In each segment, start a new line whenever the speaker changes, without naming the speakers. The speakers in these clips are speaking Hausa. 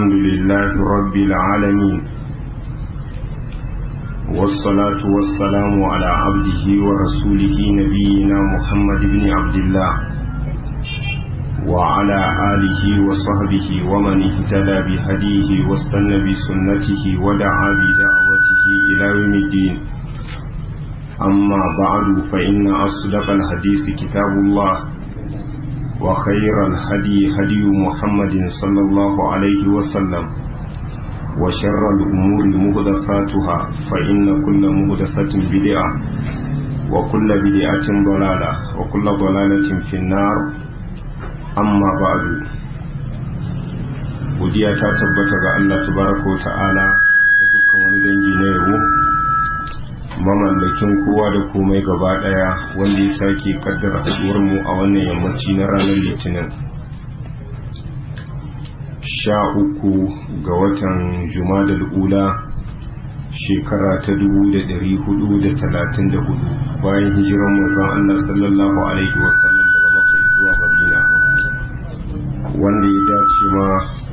الحمد لله رب العالمين والصلاة والسلام على عبده ورسوله نبينا محمد بن عبد الله وعلى آله وصحبه ومن اهتدى بهديه واستنى بسنته ودعا بدعوته إلى يوم الدين أما بعد فإن أصدق الحديث كتاب الله وخير الهدي هدي محمد صلى الله عليه وسلم وشر الأمور مهدفاتها فإن كل مهدفة بدعة وكل بدعة ضلالة وكل ضلالة في النار amma ba'du godiya ta tabbata ga Allah tabaraka wa ta'ala da dukkan wani dangi na yabo mamallakin kowa da komai gaba daya wanda ya sake kaddara haduwar mu a wannan yammaci na ranar litinin sha uku ga watan jumadal ula shekara ta dubu da dari hudu da talatin da hudu bayan hijiran manzon Allah sallallahu alaihi wasallam daga makka zuwa madina wanda ya dace ma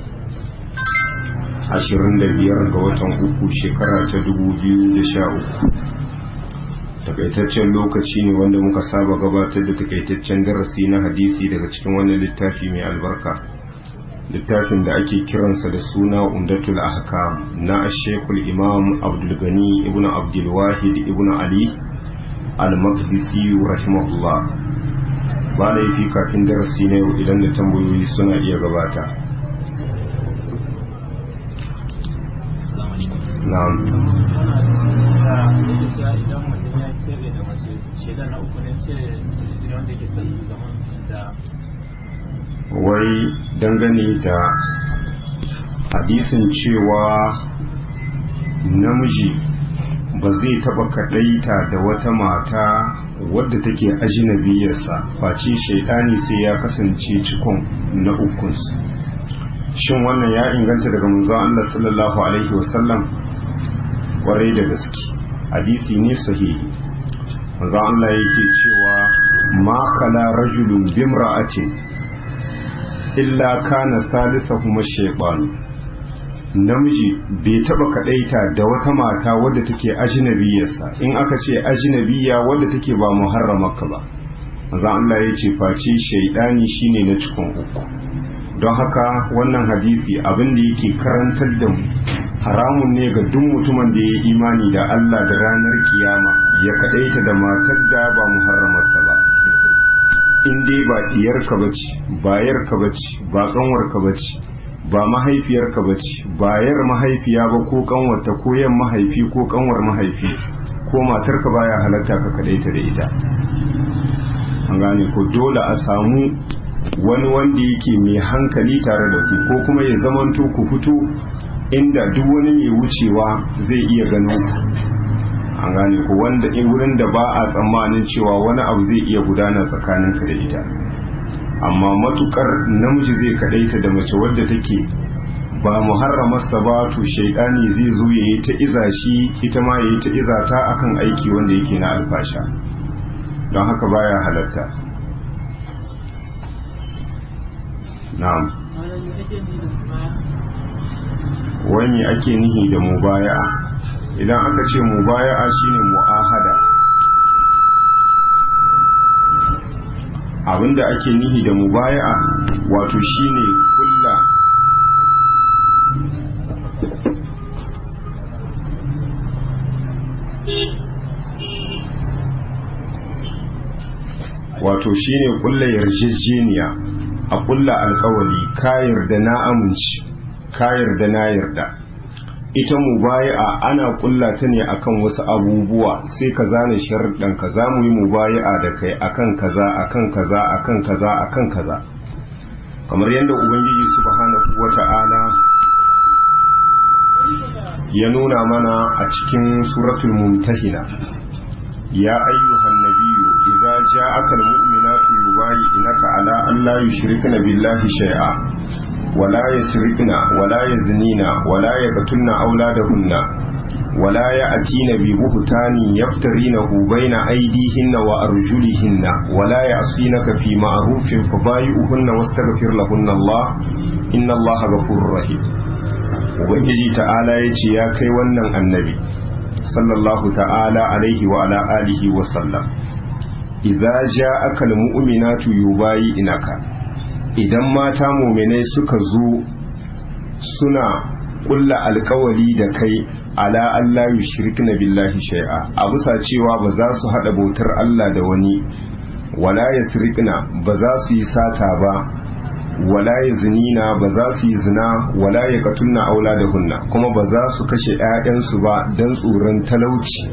25 ga watan uku shekara ta 2013 takaitaccen lokaci ne wanda muka saba gabatar da takaitaccen darasi na hadisi daga cikin wannan littafi mai albarka littafin da ake kiransa da suna umdatul ahkam na ashekul imam abdulgani ibn abdulwahid ibn ali al-maqdisi rahimahullah ba laifi kafin darasi na yau idan da tambayoyi suna iya gabata na'am wai dangane da hadisin cewa namiji ba zai taba kadaita da wata mata wadda take ajinabiyarsa face shaidani sai ya kasance cikon na ukunsu shin wannan ya inganta daga manzo Allah sallallahu alaihi wasallam kwarai da gaske hadisi ne sahihi manzo Allah yake cewa ma khala rajulun bimra'atin illa kana salisuhuma shaytan namiji bai taba kadaita da wata mata wadda take ajnabiyarsa in aka ce ajnabiya wadda take ba muharramarka ba maza Allah ya ce face shaidani shine na cikin uku don haka wannan hadisi abin da yake karantar da mu haramun ne ga duk mutumin da ya yi imani da Allah da ranar kiyama ya kadaita da matar da ba muharramarsa ba in dai ba diyarka bace ba yarka bace ba kanwarka bace ba mahaifiyarka ba ce bayar mahaifiya ba ko kanwarta ko yan mahaifi ko kanwar mahaifi ko matarka baya halatta ka kadaita da ita an gane ko dole a samu wani wanda yake mai hankali tare da ku ko kuma ya zamanto ku fito inda duk wani mai wucewa zai iya gano an gane ko wanda wurin da ba a tsammanin cewa wani abu zai iya gudana tsakaninka da ita amma matukar namiji zai kadaita da mace wadda take ba muharramarsa ba to shaidani zai zo ya yi ta iza shi ita ma ya yi ta iza ta akan aiki wanda yake na alfasha don haka baya halatta na'am wani ake nihi da mubaya'a idan aka ce mubaya'a shine mu'ahada abinda ake nihi da mubaya'a wato shine kulla wato shine kulla yarjejeniya a kulla alkawali ka yarda na amince ka yarda na yarda ita mubaya'a ana kulla ta ne akan wasu abubuwa sai ka zane sharuɗan ka za mu yi mubaya'a da kai akan kaza akan kaza akan kaza akan kaza kamar yadda ubangiji subhanahu wata'ala ya nuna mana a cikin suratul mumtahina ya ayyuhan nabiyyu idza ja'aka almu'minatu yubayyi'unaka ala an la yushrikna billahi shay'a ولا يسرقن ولا يزنين ولا يقتلن أولادهن ولا يأتين ببهتان يفترينه بين أيديهن وأرجلهن ولا يعصينك في معروف فبايئهن واستغفر لهن الله إن الله غفور رحيم ubangiji ta'ala ya ce ya kai wannan annabi sallallahu ta'ala alaihi wa ala alihi wa sallam idza ja'aka almu'minatu yubayi inaka idan mata mu'minai suka zo suna kulla alkawari da kai ala Allah yushrikna billahi shay'a a bisa cewa ba za su hada bautar Allah da wani wala yasrikna ba za su yi sata ba wala yazinina ba za su yi zina wala yaqtulna auladahunna kuma ba za su kashe 'ya'yansu ba dan tsoron talauci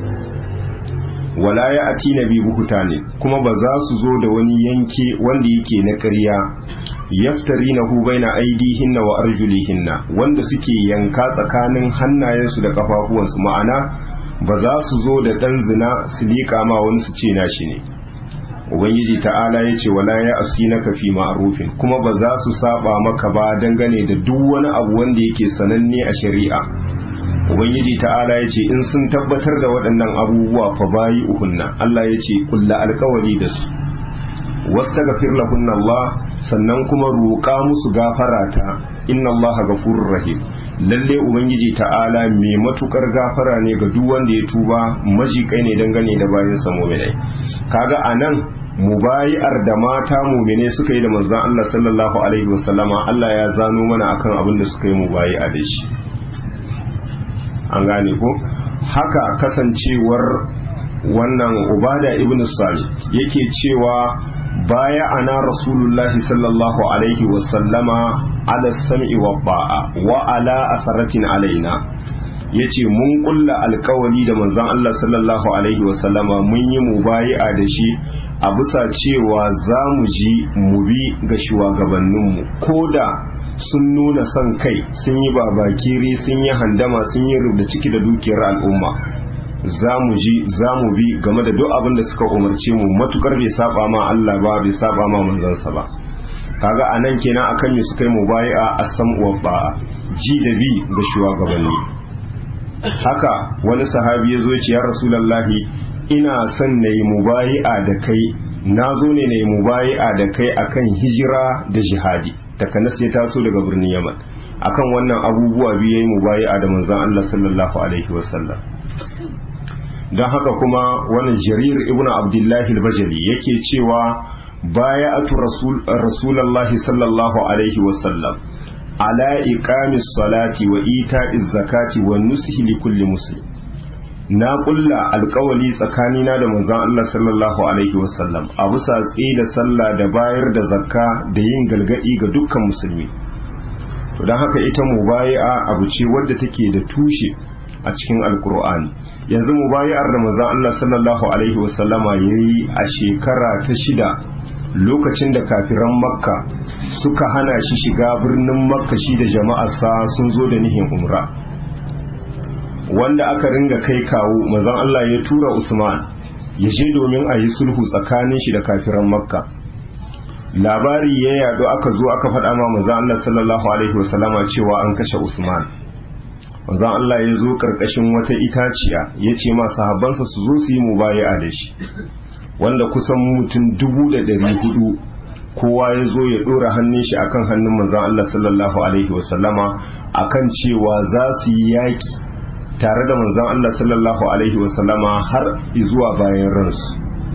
wala ya ati na bi ne kuma ba za su zo da wani yanke wanda yake na ƙarya yaftari na hubai na aidihinna wa arjulihinna wanda suke yanka tsakanin hannayensu da kafafuwansu ma'ana ba za su zo da ɗan zina su liƙa ma wani su ce nashi ne ubangiji ta'ala ya ce wala ya asi na kafi ma'arufin kuma ba za su saba maka ba dangane da duk wani abu wanda yake sananne a shari'a ubangiji ta'ala ya ce in sun tabbatar da waɗannan abubuwa fa bayi uhunna Allah ya ce kulla alkawari da su wastaghfir lahunna Allah sannan kuma roƙa musu gafara ta inna Allah ghafurur rahim lalle ubangiji ta'ala mai matukar gafara ne ga duk wanda ya tuba majikai ne dangane da bayin sa mu'minai kaga anan mubayi'ar da mata mu'mine suka yi da manzon Allah sallallahu alaihi wasallama Allah ya zano mana akan abin da suka yi mubayi'a da shi an gane ko haka kasancewar wannan ubada ibn sami yake cewa baya ana rasulullahi sallallahu alaihi wasallama ala sam'i wa ba'a wa ala asaratin alaina yace mun kulla alkawari da manzon Allah sallallahu alaihi wasallama mun yi mubayi'a da shi a bisa cewa za mu ji mu bi ga shugabanninmu ko da sun nuna son kai sun yi babakiri sun yi handama sun yi rubda ciki da dukiyar al'umma za mu ji za mu bi game da duk abin da suka umarce mu matukar bai saba ma Allah ba bai saba ma manzansa ba kaga anan kenan akan me suka yi mubai'a asam wa ba'a ji da bi ga shugabanni haka wani sahabi ya zo ya ce ya rasulullahi ina son na yi mubai'a da kai na zo ne na yi mubai'a da kai akan hijira da jihadi takanas ya taso daga birnin yaman akan wannan abubuwa biyu ya yi mubai'a da manzon Allah sallallahu alaihi wasallam don haka kuma wani jarir ibn abdullahi al-bajali yake cewa baya atu rasulallahi sallallahu alaihi wasallam ala iqamis salati wa ita'iz zakati wa nusihi li kulli muslim na kulla alkawali tsakanina da manzon Allah sallallahu alaihi wasallam a bisa da sallah da bayar da zakka da yin galgadi ga dukkan musulmi to don haka ita mubayi'a abu ce wadda take da tushe a cikin alkur'ani yanzu mubayi'ar da manzon Allah sallallahu alaihi wasallama yayi a shekara ta shida lokacin da kafiran makka suka hana shi shiga birnin makka shi da jama'arsa sun zo da nihin umra wanda aka ringa kai kawo mazan Allah ya tura Usman ya je domin a yi sulhu tsakanin shi da kafiran makka labari ya yado aka zo aka faɗa ma mazan Allah sallallahu alaihi wasallama cewa an kashe Usman mazan Allah ya zo karkashin wata itaciya ya ce ma sahabbansa su zo su yi mubayi'a da shi wanda kusan mutum dubu da ɗari hudu kowa ya zo ya ɗora hannun shi akan hannun manzan Allah sallallahu alaihi wasallama akan cewa za su yi yaƙi tare da manzan Allah sallallahu alaihi wasallama har zuwa bayan ransu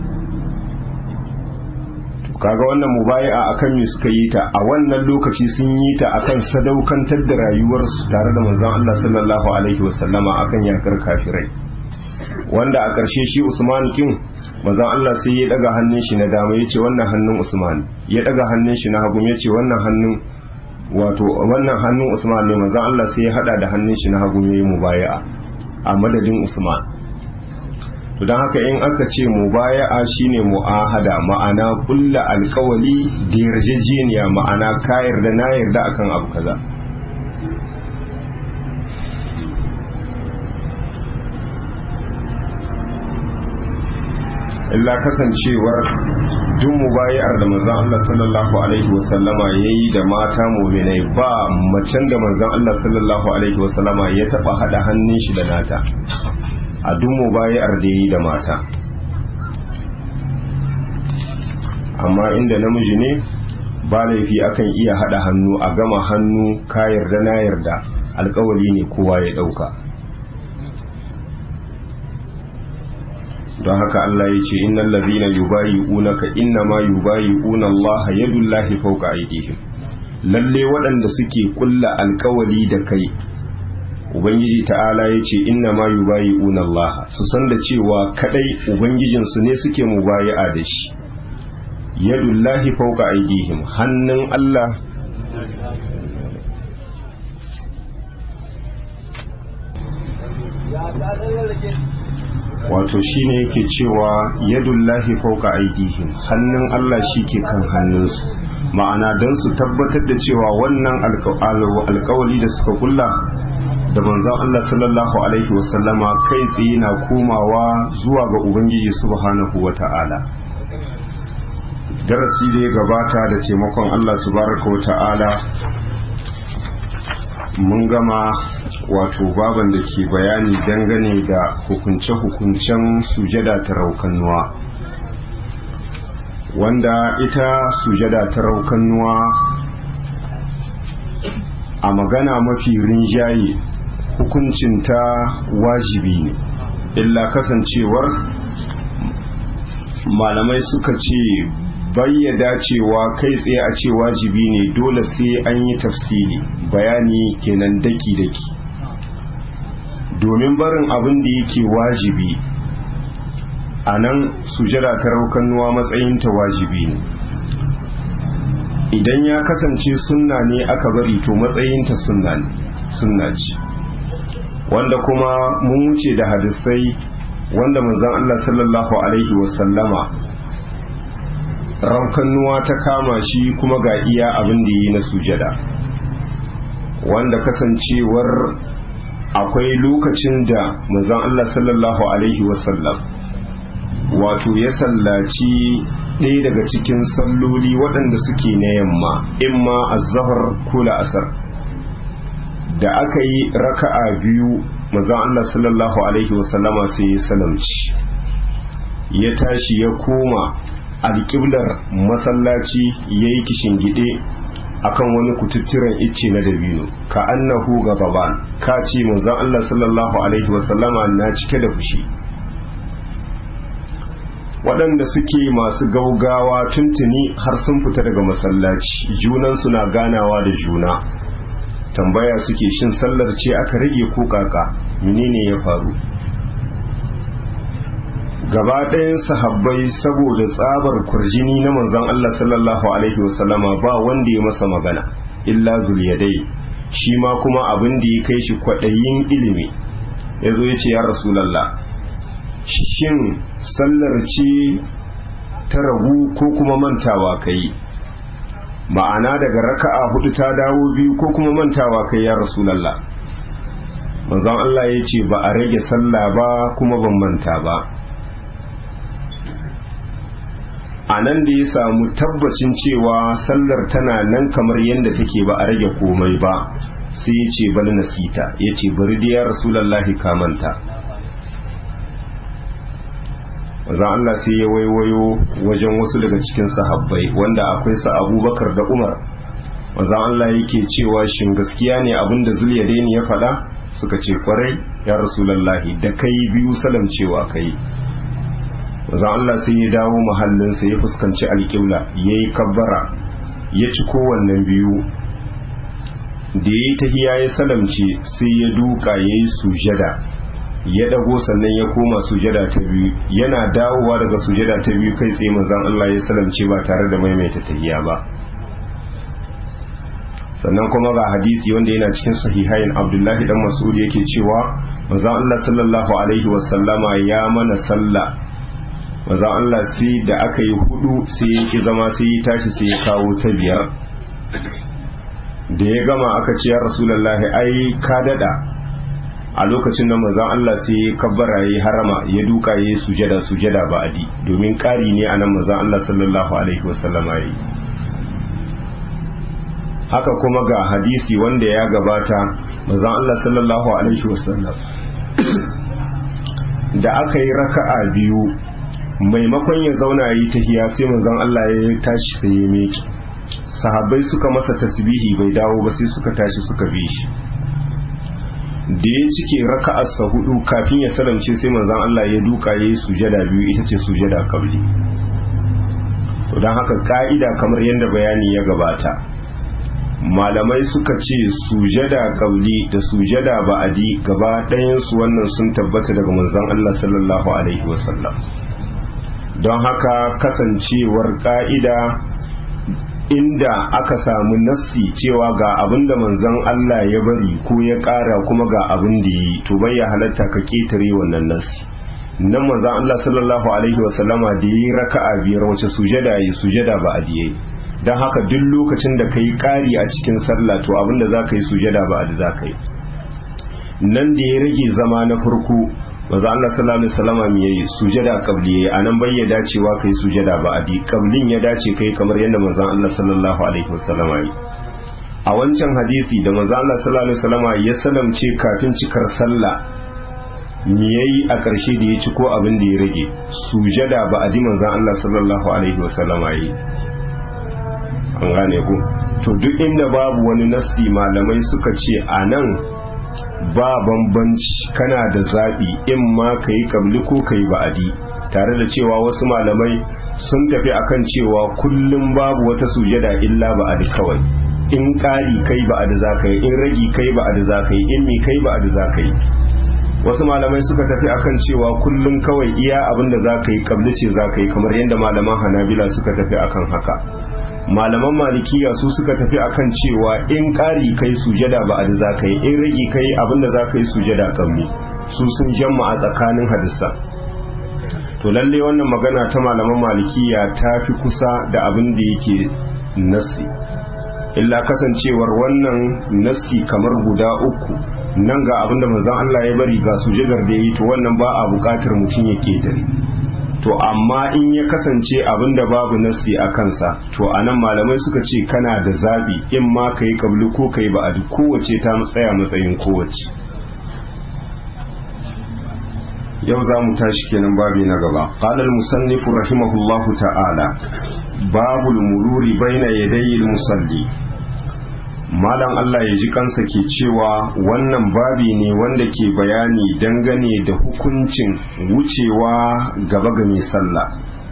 kaga wannan mubayi'a akan me suka yi ta a wannan lokaci sun yi ta akan sadaukantar da rayuwarsu tare da manzan Allah sallallahu alaihi wasallama akan yakar kafirai wanda a ƙarshe shi Usman kin manzon Allah sai ya daga hannun shi na dama yace wannan hannun Usman ya daga hannun shi na hagu yace wannan hannun wato wannan hannun Usman ne manzon Allah sai ya hada da hannun shi na hagu yayi mubaya'a a madadin Usman to dan haka in aka ce mubaya'a shine mu'ahada ma'ana kulla alkawali da yarjejeniya ma'ana ka yarda na yarda akan abu kaza illa kasancewar duk mubayar da manzon Allah sallallahu alaihi wasallama yayi da mata mu'minai ba macen da manzon Allah sallallahu alaihi wasallama ya taba hada hannun shi da nata a duk mubayar da yayi da mata amma inda namiji ne ba laifi akan iya hada hannu a gama hannu ka yarda na yarda alkawali ne kowa ya ɗauka don haka Allah ya ce innal ladhina yubayi'unaka innama yubayi'una Allah yadullahi fawqa aydihim lalle waɗanda suke kulla alkawali da kai ubangiji ta'ala ya ce innama yubayi'una Allah su san da cewa kadai ubangijinsu ne suke mubayi'a da shi yadullahi fawqa aydihim hannun Allah wato shine yake cewa yadullahi fauka aidihim hannun Allah ke kan hannunsu ma'ana don su tabbatar da cewa wannan alkawali da suka kulla da manzon Allah sallallahu alaihi wasallama kai tsaye na komawa zuwa ga ubangiji subhanahu wata'ala darasi da ya gabata da taimakon Allah tabaraka wata'ala mun gama wato baban da ke bayani dangane da hukunce-hukuncen sujada ta raukannuwa wanda ita sujada ta raukannuwa a magana mafi rinjaye hukuncinta wajibi ne illa kasancewar malamai suka ce bayyada cewa kai tsaye a ce wajibi ne dole sai an yi tafsiri bayani kenan daki-daki domin barin abin da yake wajibi a nan sujada ta raukannuwa matsayinta wajibi ne idan ya kasance sunna ne aka bari to matsayinta sunna ne sunna ce wanda kuma mun wuce da hadisai wanda manzon Allah sallallahu alaihi wasallama raukannuwa ta kama shi kuma ga iya abin da yi na sujada wanda kasancewar akwai lokacin da manzon Allah sallallahu alaihi wasallam wato ya sallaci ɗaya daga cikin salloli waɗanda suke na yamma imma azhar ko la'asar da aka yi raka'a biyu manzon Allah sallallahu alaihi wasallama sai ya salamci ya tashi ya koma alƙiblar masallaci ya yi gide akan wani kututturen icce na dabino ka annahu gababan ka ce manzon Allah sallallahu alaihi wasallama na cike da fushi waɗanda suke masu gaugawa tuntuni har sun fita daga masallaci junansu na ganawa da juna tambaya suke shin sallar ce aka rage ko kaka menene ya faru gaba ɗayan sahabbai saboda tsabar kurjini na manzon Allah sallallahu alaihi wasallama ba wanda ya masa magana illa zuliyadai shi ma kuma abin da ya kai shi kwaɗayin ilimi ya zo ya ce ya rasulallah shin sallar ce ta ragu ko kuma mantawa kai ma'ana daga raka'a hudu ta dawo biyu ko kuma mantawa kai ya rasulallah manzon Allah ya ce ba a rage sallah ba kuma ban manta ba a nan da ya samu tabbacin cewa sallar tana nan kamar yadda take ba a rage komai ba sai ya ce bal nasita ya ce bari da ya rasulallahi kamanta wazan Allah sai ya waiwayo wajen wasu daga cikin sahabbai wanda akwai sa abubakar da umar wazan Allah yake cewa shin gaskiya ne abinda zuliyadaini ya faɗa suka ce kwarai ya rasulallahi da kai biyu salam cewa kai manzon Allah sai ya dawo mahallinsa ya fuskanci alƙibla ya yi kabbara ya ci kowannen biyu da ya yi tahiya ya salamce sai ya duka ya yi sujada ya dago sannan ya koma sujada ta biyu yana dawowa daga sujada ta biyu kai tsaye manzon Allah ya salamce ba tare da maimaita tahiya ba sannan kuma ga hadisi wanda yana cikin sahihain abdullahi dan mas'ud yake cewa manzon Allah sallallahu alaihi wasallama ya mana sallah maza Allah sai da aka yi hudu sai ya ki zama sai ya tashi sai ya kawo ta biyar da ya gama aka ce ya rasulallahi ai ka dada a lokacin da manzon Allah sai ya kabbara ya harama ya duka ya yi sujada sujada ba adi domin ƙari ne a nan manzon Allah sallallahu alaihi wasallama yi haka kuma ga hadisi wanda ya gabata manzon Allah sallallahu alaihi wasallam da aka yi raka'a biyu maimakon ya zauna yi tahiya sai manzon Allah ya tashi sai ya meki sahabbai suka masa tasbihi bai dawo ba sai suka tashi suka bi shi da ya cike raka'arsa hudu kafin ya salamce sai manzon Allah ya duka ya yi sujada biyu ita ce sujada kabli to don haka ka'ida kamar yadda bayani ya gabata malamai suka ce sujada kabli da sujada ba'adi gaba ɗayansu wannan sun tabbata daga manzon Allah sallallahu alaihi wasallam don haka kasancewar ka'ida inda aka samu nassi cewa ga abin da manzon Allah ya bari ko ya ƙara kuma ga abin da yi to bai ya halatta ka ketare wannan nassi nan manzon Allah sallallahu alaihi wasallama da yi raka'a biyar wace sujada yi sujada ba adiyai don haka duk lokacin da ka yi ƙari a cikin sallah to abin da za ka yi sujada ba adi za ka yi nan da ya rage zama na farko maza Allah sallallahu alaihi wasallam me yayi sujada qabli yayi anan bai ya dacewa kai sujada ba adi qablin ya dace kai kamar yadda manzon Allah sallallahu alaihi wasallam yayi a wancan hadisi da manzon Allah sallallahu alaihi wasallam ya salamce kafin cikar sallah me yayi a ƙarshe da ya ci ko abin da ya rage sujada ba adi manzon Allah sallallahu alaihi wasallam yayi an gane ku to duk inda babu wani nasi malamai suka ce anan ba bambanci kana da zaɓi in ma ka yi ƙabli ko ka yi ba'adi tare da cewa wasu malamai sun tafi akan cewa kullum babu wata sujada illa ba'adi kawai in ƙari kai ba'adi za ka yi in ragi kai ba'adi za ka yi in mi kai ba'adi za ka yi wasu malamai suka tafi akan cewa kullum kawai iya abin da za ka yi ƙabli ce za ka yi kamar yadda malaman hanabila suka tafi akan haka malaman malikiya su suka tafi akan cewa in ƙari kai sujada ba a da za ka yi in rage kai abinda za ka yi sujada kamni su sun jamma a tsakanin hadisa to lalle wannan magana ta malaman malikiya ta fi kusa da abin da yake nasi illa kasancewar wannan nasi kamar guda uku nan ga abin da manzon Allah ya bari ga sujadar da yi to wannan ba a buƙatar mutum ya ketare to amma in ya kasance abin da babu nasi a kansa to a nan malamai suka ce kana da zabi in ma ka yi kabli ko ka yi ba'adi kowace ta tsaya matsayin kowace yau za mu tashi kenan babi na gaba qala musannifu rahimahullahu ta'ala babul mururi baina yadayil musalli malam Allah ya ji kansa ke cewa wannan babi ne wanda ke bayani dangane da hukuncin wucewa gaba ga mai sallah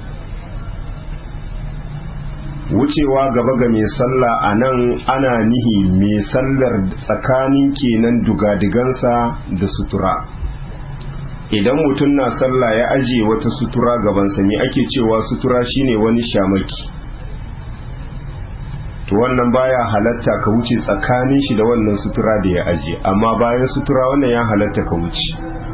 wucewa gaba ga mai sallah a nan ana nihi mai sallar tsakanin kenan dugadigansa da sutura idan mutum na sallah ya aje wata sutura gabansa ne ake cewa sutura shine wani shamaki to wannan baya halatta ka wuce tsakanin shi da wannan sutura da ya aje amma bayan sutura wannan ya halatta ka wuce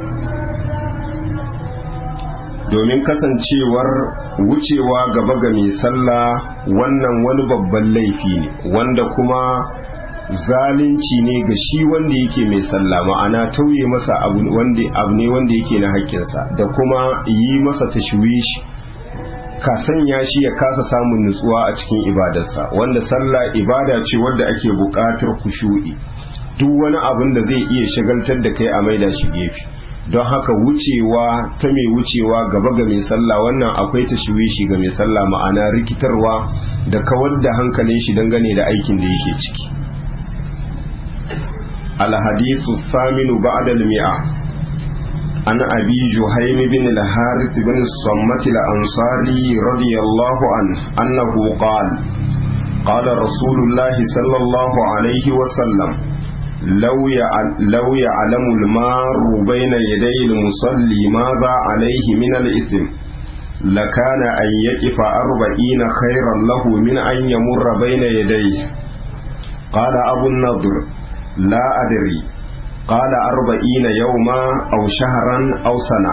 domin kasancewar wucewa gaba ga mai sallah wannan wani babban laifi ne wanda kuma zalunci ne ga shi wanda yake mai sallah ma'ana tauye masa abu ne wanda yake na haƙƙinsa da kuma yi masa tashwishi ka sanya shi ya kasa samun nutsuwa a cikin ibadarsa wanda sallah ibada ce wadda ake buƙatar kushu'i duk wani abin da zai iya shagaltar da kai a maida shi gefe don haka wucewa ta mai wucewa gaba ga mai sallah wannan akwai tashwishi ga mai sallah ma'ana rikitarwa da kawar da hankalin shi dangane da aikin da yake ciki الحديث الثامن بعد المئة عن أبي جهيم بن الحارث بن الصمت الأنصاري رضي الله عنه أنه قال قال رسول الله صلى الله عليه وسلم لو لو يعلم المار بين يدي المصلي ماذا عليه من الإثم لكان أن يقف أربعين خيرا له من أن يمر بين يديه قال أبو النضر لا أدري قال أربعين يوما أو شهرا أو سنة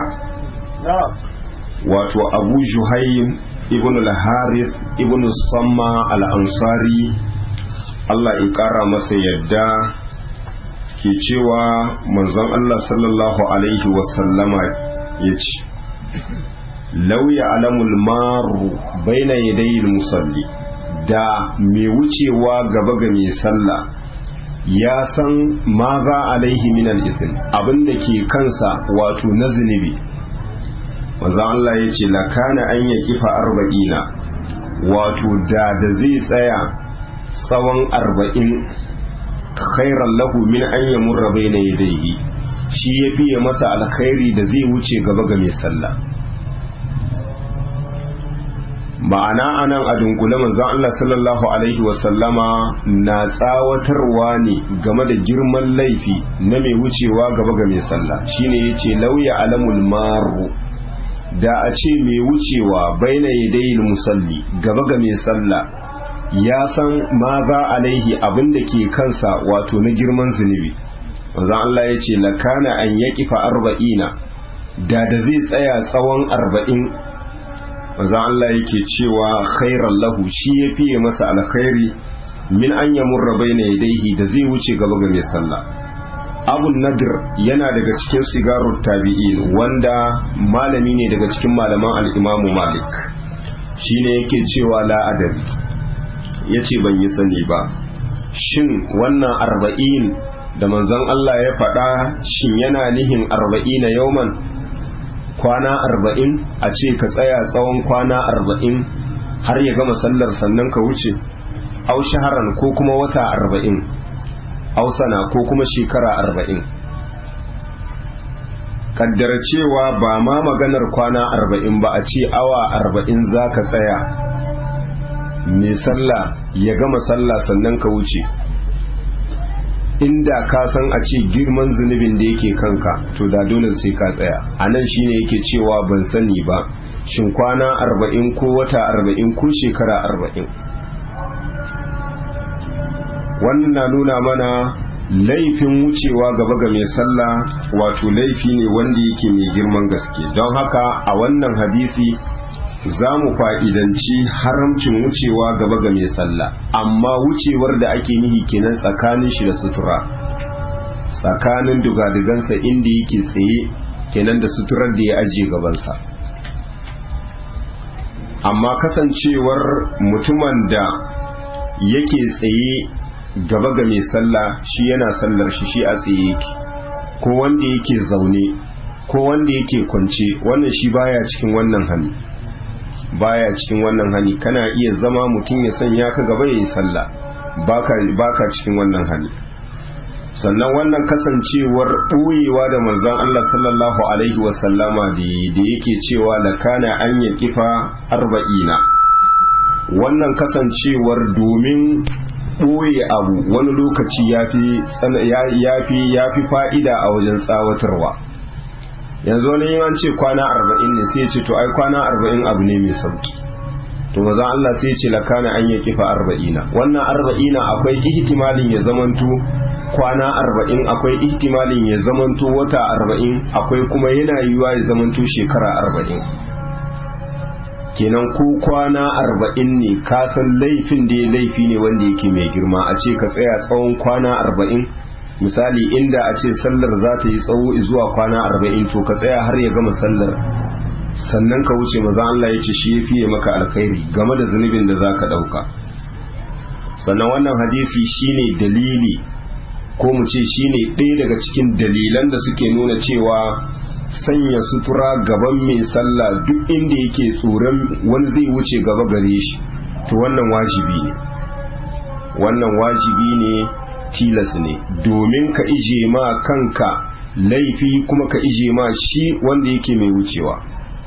wato abu juhaim ibn al-harith ibn samma al-ansari Allah ya ƙara masa yadda ke cewa manzon Allah sallallahu alaihi wasallama ya ce lauya alamul maru baina yadayil musalli da mai wucewa gaba ga mai sallah ya san ma za alaihi minal isin abin da ke kansa wato na zunubi maza Allah ya ce lakana an ya kifa arba'ina wato da da zai tsaya tsawon arba'in khairan lahu min an yamurra bayna yadayhi shi ya fiye masa alkhairi da zai wuce gaba ga mai sallah ma'ana anan a dunkule manzon Allah sallallahu alaihi wasallama na tsawatarwa ne game da girman laifi na mai wucewa gaba ga mai sallah shine yace lauya alamul maru da a ce mai wucewa baina yadayil musalli gaba ga mai sallah ya san ma za alaihi abin da ke kansa wato na girman zunubi manzon Allah ya ce lakana an yaqifa arba'ina da da zai tsaya tsawon arba'in manzon Allah yake cewa khairan lahu shi ya fiye masa alkhairi min an yamurra baina yadayhi da zai wuce gaba ga mai sallah abu nadir yana daga cikin sigarun tabi'in wanda malami ne daga cikin malaman al'imamu malik shi ne yake cewa la'adari ya ce ban yi sani ba shin wannan arba'in da manzon Allah ya faɗa shin yana nihin arba'ina yauman kwana arba'in a ce ka tsaya tsawon kwana arba'in har ya gama sallar sannan ka wuce au shaharan ko kuma wata arba'in hausana ko kuma shekara arba'in kaddara cewa ba ma maganar kwana arba'in ba a ce awa arba'in za ka tsaya mai sallah ya gama sallah sannan ka wuce inda ka san a ce girman zunubin da yake kanka to da dole sai ka tsaya a nan shine yake cewa ban sani ba shin kwana arba'in ko wata arba'in ko shekara arba'in wannan na nuna mana laifin wucewa gaba ga mai sallah wato laifi ne wanda yake mai girman gaske don haka a wannan hadisi za mu fa'idanci haramcin wucewa gaba ga mai sallah amma wucewar da ake nihi kenan tsakanin shi da sutura tsakanin dugadigansa inda yake tsaye kenan da suturar da ya ajiye gabansa amma kasancewar mutumin da yake tsaye gaba ga mai sallah shi yana sallar shi shi a tsaye yake ko wanda yake zaune ko wanda yake kwance wannan shi baya cikin wannan hani baya cikin wannan hani kana iya zama mutum ya sanya ka gaba ya yi sallah baka baka cikin wannan hani sannan wannan kasancewar ɓoyewa da manzon Allah sallallahu alaihi wasallama da yake cewa la kana an ya kifa arba'ina wannan kasancewar domin ɓoye abu wani lokaci ya fi fa'ida a wajen tsawatarwa yanzu wani yin an ce kwana arba'in ne sai ce to ai kwana arba'in abu ne mai sauki to maza Allah sai ce lakana an ya kifa arba'ina wannan arba'ina akwai ihtimalin ya zamanto kwana arba'in akwai ihtimalin ya zamanto wata arba'in akwai kuma yana yiwuwa ya zamanto shekara arba'in kenan ko kwana arba'in ne kasan laifin da ya laifi ne wanda yake mai girma a ce ka tsaya tsawon kwana arba'in misali inda a ce sallar za ta yi tsawo zuwa kwana arba'in to ka tsaya har ya gama sallar sannan ka wuce maza Allah ya ce shi ya fiye maka alkhairi game da zunubin da za ka ɗauka sannan wannan hadisi shine dalili ko mu ce shine ɗaya daga cikin dalilan da suke nuna cewa sanya sutura gaban mai sallah duk inda yake tsoron wani zai wuce gaba gare shi to wannan wajibi ne wannan wajibi ne tilas ne domin ka ije ma kanka laifi kuma ka ije ma shi wanda yake mai wucewa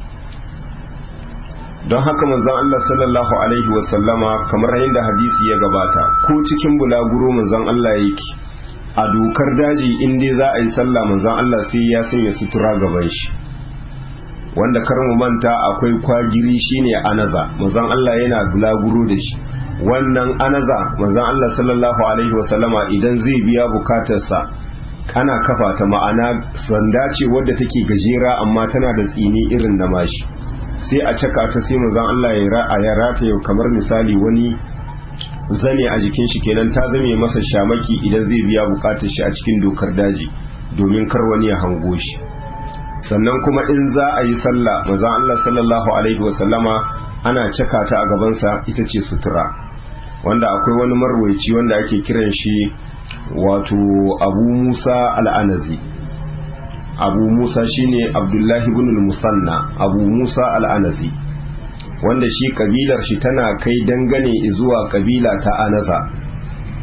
don haka manzon Allah sallallahu alaihi wasallama kamar yadda hadisi ya gabata ko cikin bulaguro manzon Allah yake a dokar daji in dai za a yi sallah manzon Allah sai ya sanya sutura gaban shi wanda kar mu manta akwai kwagiri shine anaza manzon Allah yana bulaguro da shi wannan anaza manzon Allah sallallahu alaihi wasallama idan zai biya bukatarsa ana kafa ta ma'ana sanda ce wadda take gajera amma tana da tsini irin na mashi sai a caka ta sai manzon Allah ya rata yau kamar misali wani zane a jikin shi kenan ta zame masa shamaki idan zai biya bukatar shi a cikin dokar daji domin kar wani ya hango shi sannan kuma in za a yi sallah manzon Allah sallallahu alaihi wasallama ana caka ta a gabansa ita ce sutura wanda akwai wani marwaici wanda ake kiran shi wato abu musa al'anazi abu musa shine abdullahi ibn musanna abu musa al'anazi wanda shi kabilar shi tana kai dangane zuwa kabila ta anaza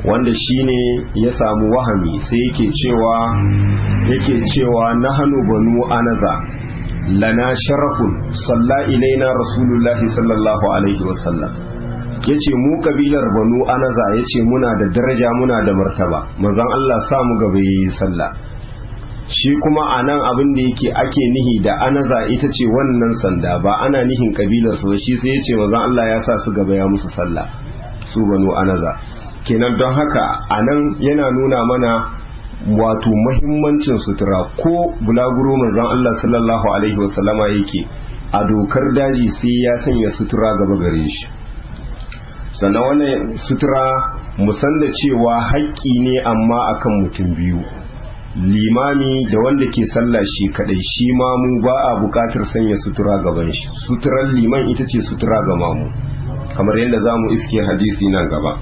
wanda shine ya samu wahami sai yake cewa yake cewa nahanu banu anaza lana sharafun salla ilaina rasulullahi sallallahu alaihi wasallam yace mu kabilar banu anaza yace muna da daraja muna da martaba manzon Allah sa mu gaba yi sallah shi kuma anan abin da yake ake nihi da anaza ita ce wannan sanda ba ana nihin kabilar su shi sai yace manzon Allah ya sa su gaba ya musu sallah su banu anaza kenan don haka anan yana nuna mana wato mahimmancin sutura ko bulaguro manzon Allah sallallahu alaihi wasallama yake a dokar daji sai ya sanya sutura gaba gare shi sannan wannan sutura musan da cewa haƙƙi ne amma akan mutum biyu limami da wanda ke sallah shi kadai shi mamu ba a buƙatar sanya sutura gaban shi suturar liman ita ce sutura ga mamu kamar yadda za mu iske hadisi nan gaba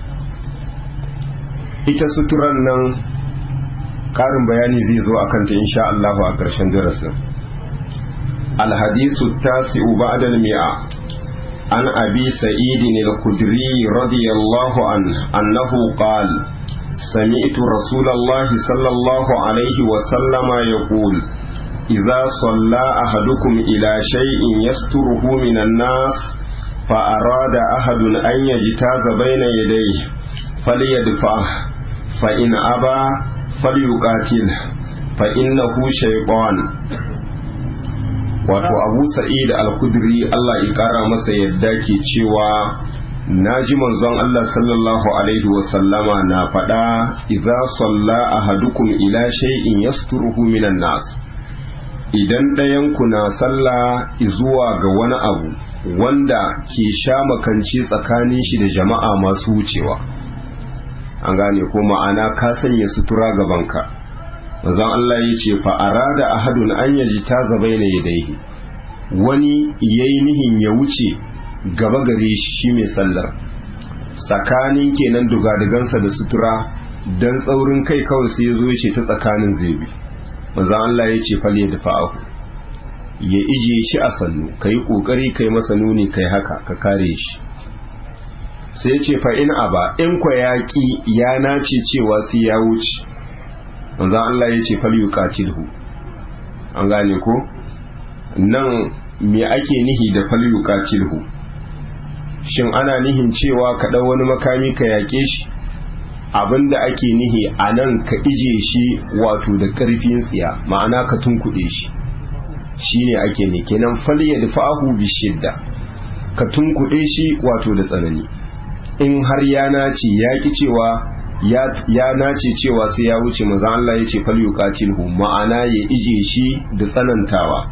ita suturan nan karin bayani zai zo a kanta insha Allah a ƙarshen darasin alhadisu tasi'u ba'da al-mi'a an abi sa'id al-khudri radiyallahu an annahu qala سمعت رسول الله صلى الله عليه وسلم يقول إذا صلى أحدكم إلى شيء يستره من الناس فأراد أحد أن يجتاز بين يديه فليدفعه فإن أبى falyuqatil fa innahu shaytan wato Abu Sa'id Al-Khudri Allah ya kara masa yadda ke cewa naji manzon Allah sallallahu alaihi wa sallama na faɗa idza salla ahadukum ila shay'in yasturuhu minan nas idan ɗayan ku na sallah zuwa ga wani abu wanda ke sha makance tsakanin shi da jama'a masu wucewa an gane ko ma'ana ka sanya sutura gabanka manzon Allah ya ce fa arada ahadun an yaji ta zabaina yadaihi wani yayi nihin ya wuce gaba gare shi shi mai sallar tsakanin kenan dugadigansa da sutura dan tsaurin kai kawai sai ya zo ya ce ta tsakanin zebi manzon Allah ya ce fal yadfa'ahu ya ije shi a sannu kai kokari kai masa nuni kai haka ka kare shi sai ce fa in aba in kwa yaƙi ya nace cewa sai ya wuce manzan Allah ya ce fal yuqatilhu an gane ko nan me ake nihi da fal yuqatilhu shin ana nihin cewa ka ɗau wani makami ka yaƙe shi abinda ake nihi a nan ka ije shi wato da ƙarfin tsiya ma'ana ka tunkuɗe shi shine ake ne kenan fal yadfa'ahu bi shidda ka tunkuɗe shi wato da tsanani in har ya nace ya ki cewa ya nace cewa sai ya wuce maza Allah ya ce falyuqatilhu ma'ana ya ije shi da tsanantawa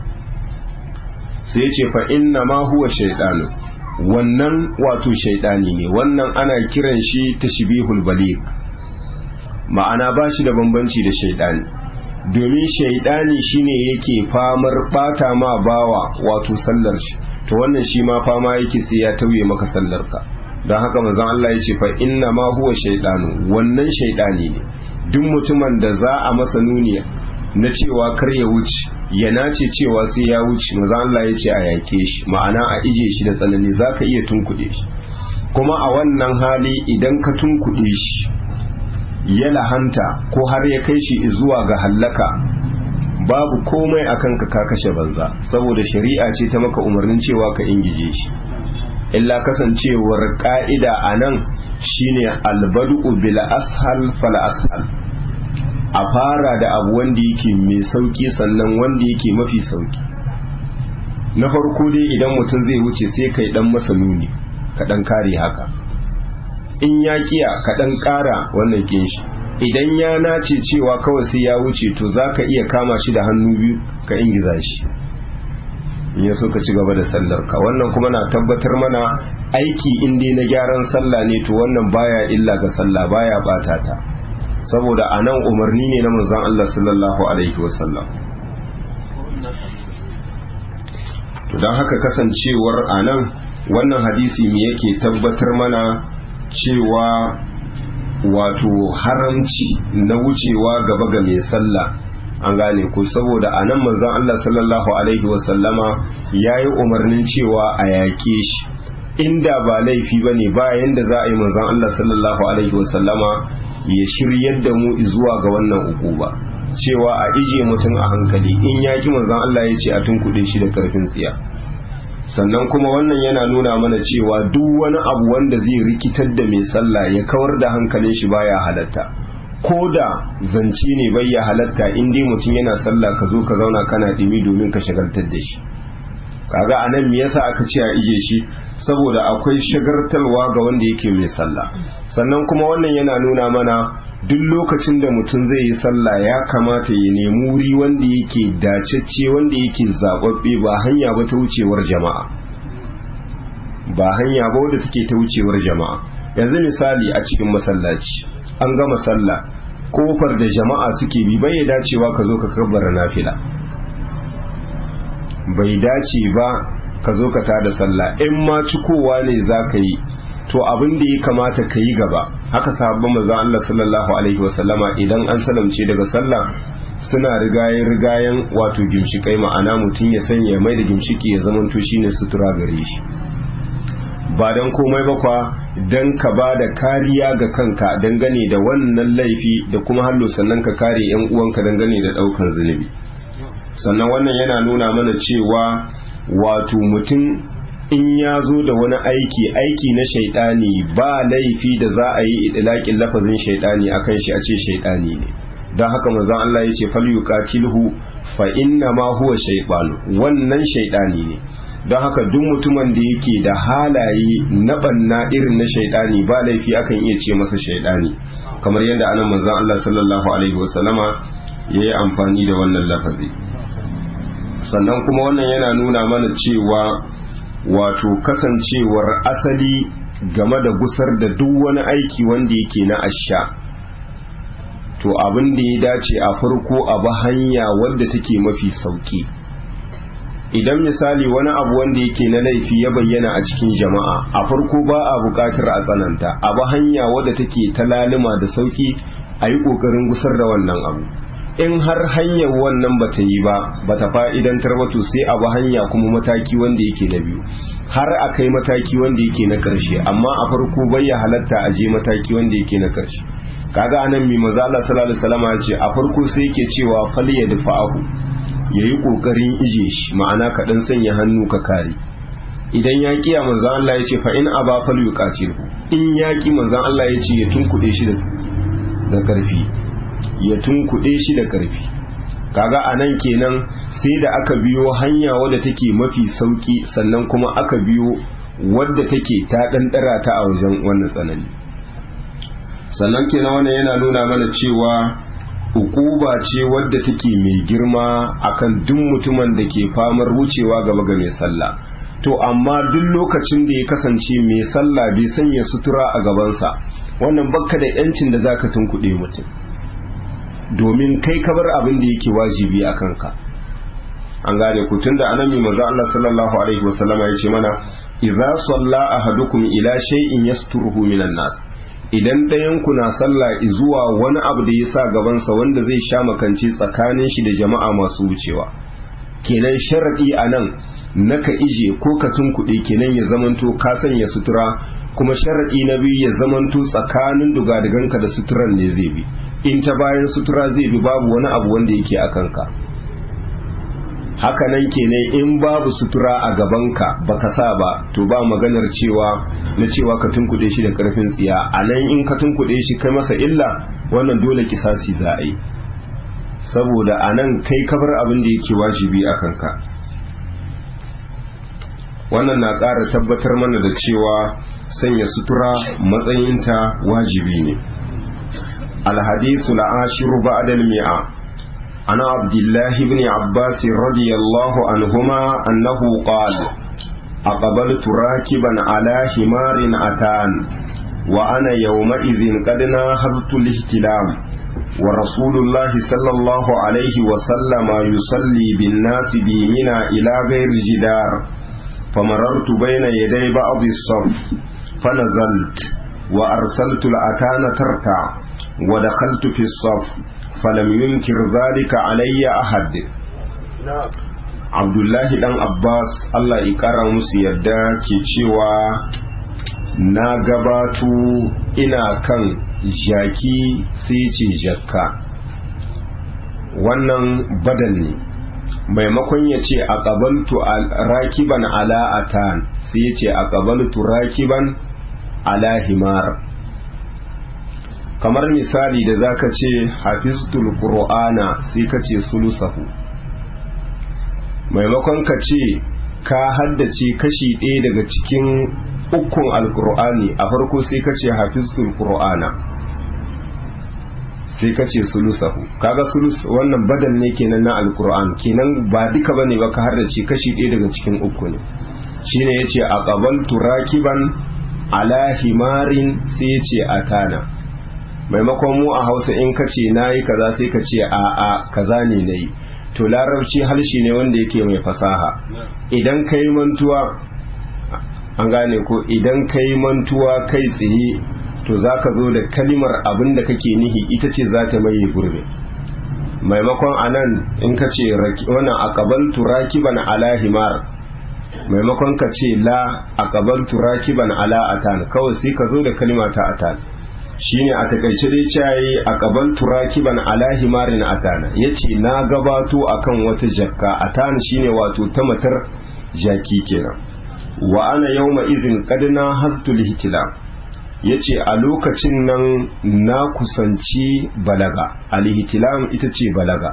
sai ya ce fa inna ma huwa shaytanu wannan wato shaytani ne wannan ana kiran shi tashbihul baligh ma'ana ba shi da bambanci da shaytani domin shaytani shine yake famar bata ma bawa wato sallar shi to wannan shi ma fama yake sai ya tauye maka sallar ka don haka manzon Allah ya ce fa inna ma huwa shaydanu wannan shaydani ne duk mutumin da za a masa nuni na cewa kar ya wuce ya nace cewa sai ya wuce manzon Allah ya ce a yake shi ma'ana a ije shi da tsanani zaka iya tunkuɗe shi kuma a wannan hali idan ka tunkuɗe shi ya lahanta ko har ya kai shi zuwa ga hallaka babu komai akan ka ka kashe banza saboda shari'a ce ta maka umarnin cewa ka ingije shi illa kasancewar ka'ida a nan shine albadu bil ashal fal ashal a fara da abu wanda yake mai sauki sannan wanda yake mafi sauki na farko dai idan mutum zai wuce sai kai dan masa nuni ka dan kare haka in ya kiya ka dan kara wannan kin shi idan ya nace cewa kawai sai ya wuce to zaka iya kama shi da hannu biyu ka ingiza shi in ya so ka ci gaba da sallar ka wannan kuma na tabbatar mana aiki in dai na gyaran sallah ne to wannan baya illa ga sallah baya bata ta saboda anan umarni ne na manzon Allah sallallahu alaihi wasallam to dan haka kasancewar anan wannan hadisi me yake tabbatar mana cewa wato haramci na wucewa gaba ga mai sallah an gane ku saboda a nan manzon Allah sallallahu alaihi wasallama ya yi umarnin cewa a yaƙe shi inda ba laifi ba ne ba yanda za a yi manzon Allah sallallahu alaihi wasallama ya shiryar da mu zuwa ga wannan ukuba cewa a ije mutum a hankali in ya ki manzon Allah ya ce a tunkuɗe shi da karfin tsiya sannan kuma wannan yana nuna mana cewa duk wani abu wanda zai rikitar da mai sallah ya kawar da hankalin shi baya halatta ko da zance ne bai ya halatta in dai mutum yana sallah ka zo ka zauna kana dimi domin ka shagaltar da shi kaga anan me yasa aka ce a ije shi saboda akwai shagartarwa ga wanda yake mai sallah sannan kuma wannan yana nuna mana duk lokacin da mutum zai yi sallah ya kamata ya nemi wuri wanda yake dacecce wanda yake zababbe ba hanya ba ta wucewar jama'a ba hanya ba wadda take ta wucewar jama'a yanzu misali a cikin masallaci an gama sallah kofar da jama'a suke bi bai dacewa ka zo ka kabbara nafila bai dace ba ka zo ka tada sallah in ma cikowa ne za ka yi to abin da ya kamata ka yi gaba haka sahabban manzo Allah sallallahu alaihi wasallama idan an salamce daga sallah suna rigayen rigayen wato gimshikai ma'ana mutum ya sanya mai da gimshiki ya zamanto shine sutura gare shi ba don komai ba kwa don ka ba da kariya ga kanka dangane da wannan laifi da kuma hallo sannan ka kare yan uwanka dangane da daukan zunubi sannan wannan yana nuna mana cewa wato mutum in ya zo da wani aiki aiki na shaidani ba laifi da za a yi idilakin lafazin shaidani akan shi a ce shaidani ne don haka manzon Allah ya ce falyuqatilhu fa inna ma huwa shaytan wannan shaidani ne don haka duk mutumin da yake da halaye na banna irin na shaidani ba laifi akan iya ce masa shaidani kamar yadda anan manzon Allah sallallahu alaihi wasallama yayi amfani da wannan lafazi sannan kuma wannan yana nuna mana cewa wato kasancewar asali game da gusar da duk wani aiki wanda yake na asha to abin da ya dace a farko a ba hanya wadda take mafi sauki idan misali wani abu wanda yake na laifi ya bayyana a cikin jama'a a farko ba a buƙatar a tsananta a ba hanya wadda take ta lalima da sauki a yi ƙoƙarin gusar da wannan abu in har hanyar wannan ba ta yi ba ba ta fa'idantar ba to sai a ba hanya kuma mataki wanda yake na biyu har a kai mataki wanda yake na ƙarshe amma a farko bai ya halatta a je mataki wanda yake na ƙarshe kaga anan mi maza Allah sallallahu alaihi wasallam ce a farko sai yake cewa fal ya dafa'ahu yayi kokarin ije shi ma'ana ka dan sanya hannu ka kare idan ya kiya manzon Allah ya ce fa in aba fal yuqatilhu in ya ki manzon Allah ya ce ya tunkuɗe shi da karfi ya tunkuɗe shi da karfi kaga anan kenan sai da aka biyo hanya wadda take mafi sauki sannan kuma aka biyo wadda take ta ɗanɗara ta a wajen wannan tsanani sannan kenan wannan yana nuna mana cewa ukuba ce wadda take mai girma akan duk mutumin da ke famar wucewa gaba ga mai sallah to amma duk lokacin da ya kasance mai sallah bai sanya sutura a gabansa wannan bakka da yancin da zaka tunkuɗe mutum domin kai ka bar abin da yake wajibi a kanka an gane ku tunda anan mai manzo Allah sallallahu alaihi wasallama ya ce mana idza salla ahadukum ila shay'in yasturuhu minan nas idan ɗayan ku na sallah zuwa wani abu da ya sa gabansa wanda zai sha makanci tsakanin shi da jama'a masu wucewa kenan sharadi a nan na ka ije ko ka tunkuɗe kenan ya zamanto ka sanya sutura kuma sharadi na biyu ya zamanto tsakanin dugadiganka da suturan ne zai bi in ta bayan sutura zai bi babu wani abu wanda yake a kanka hakanan kenan in babu sutura a gabanka baka sa ba to ba maganar cewa na cewa ka tunkuɗe shi da ƙarfin tsiya a nan in ka tunkuɗe shi kai masa illa wannan dole kisasi za a yi saboda a nan kai kabar abin da yake wajibi a kanka wannan na ƙara tabbatar mana da cewa sanya sutura matsayinta wajibi ne alhadisu la'ashiru ba'dal mi'a عن عبد الله بن عباس رضي الله عنهما أنه قال أقبلت راكبا على حمار أتان وأنا يومئذ قد ناهزت الاهتلام ورسول الله صلى الله عليه وسلم يصلي بالناس بيمنا إلى غير جدار فمررت بين يدي بعض الصف فنزلت وأرسلت الأتان ترتع ودخلت في الصف فلم ينكر ذلك علي أحد abdullahi dan abbas allah ƙara musu yadda ke cewa na gabato ina kan jaki sai ce jakka wannan badal ne maimakon ya ce a ƙabaltu rakiban ala atan sai ya ce a ƙabaltu rakiban ala himar kamar misali da zaka ce hafiztul qur'ana sai ka ce sulusahu maimakon ka ce ka haddace kashi ɗaya daga cikin ukun alkur'ani a farko sai ka ce hafiztul qur'ana sai ka ce sulusahu kaga sulus wannan badal ne kenan na alkur'an kenan ba duka bane ba ka haddace kashi ɗaya daga cikin uku ne shine yace aqabaltu rakiban ala himarin sai yace atana maimakon mu a hausa in ka ce na yi kaza sai ka ce a a kaza ne na yi to larabci harshe ne wanda yake mai fasaha idan ka yi mantuwa an gane ko idan ka yi mantuwa kai tsaye to za ka zo da kalimar abin da kake nihi ita ce za ta maye gurbe maimakon a nan in ka ce wannan akabaltu rakiban ala himar maimakon ka ce la akabaltu rakiban ala atan kawai sai ka zo da kalima ta atan shine a takaice dai cayi a kaban turakiban ala himarin atana yace na gabato akan wata jakka atana shine wato ta matar jaki kenan wa ana yawma idhin qad na hastu lihitila yace a lokacin nan na kusanci balaga alihtilam ita ce balaga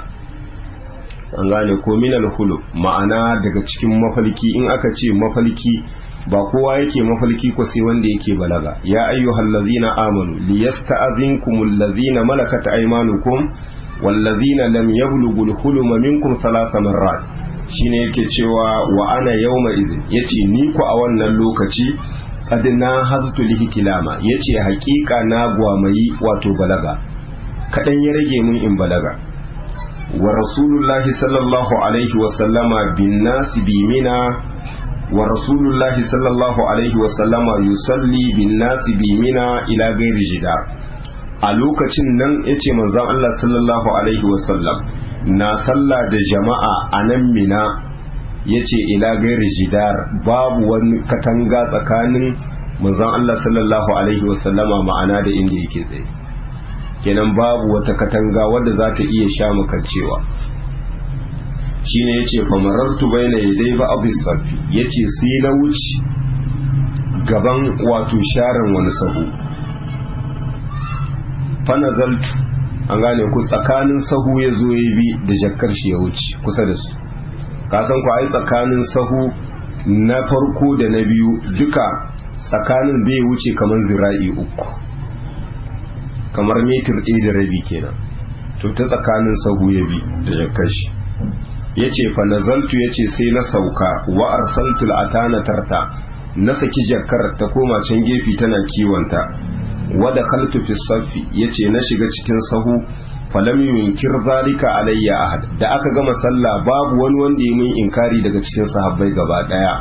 an gane ko minal hulu ma'ana daga cikin mafalki in aka ce mafalki ba kowa yake mafalki ko sai wanda yake balaga ya ayyuhal ladzina amanu liyasta'zinkumul ladzina malakat aymanukum wal ladzina lam yablughul huluma minkum thalatha marrat shine yake cewa wa ana yawma idhin yace ni ku a wannan lokaci qad na haztu lihtilama yace hakika na gwamayi wato balaga kadan ya rage mun in balaga wa rasulullahi sallallahu alaihi wa sallama bin nasi bi mina wa rasulullahi sallallahu alaihi wasallama yusalli bin nasi bi mina ila gairi jidar a lokacin nan yace manzon Allah sallallahu alaihi wasallam na sallah da jama'a a nan mina yace ila gairi jidar babu wani katanga tsakanin manzon Allah sallallahu alaihi wasallama ma'ana da inda yake tsaye kenan babu wata katanga wadda za ta iya sha makancewa shine yace fa marartu baina yaday ba abu safi yace sai na wuce gaban wato sharan wani sahu fa nazaltu an gane ku tsakanin sahu ya zo ya bi da jakkar shi ya wuce kusa da su ka san ku ai tsakanin sahu na farko da na biyu duka tsakanin bai wuce kamar zira'i uku kamar metir ɗaya da rabi kenan to ta tsakanin sahu ya bi da jakkar shi ya ce fa nazaltu ya ce sai na sauka wa arsaltul atana tarta na saki jakkar ta koma can gefe tana kiwonta wada kaltu fi safi ya ce na shiga cikin sahu falam yunkir zalika alayya ahad da aka gama sallah babu wani wanda ya min inkari daga cikin sahabbai gaba daya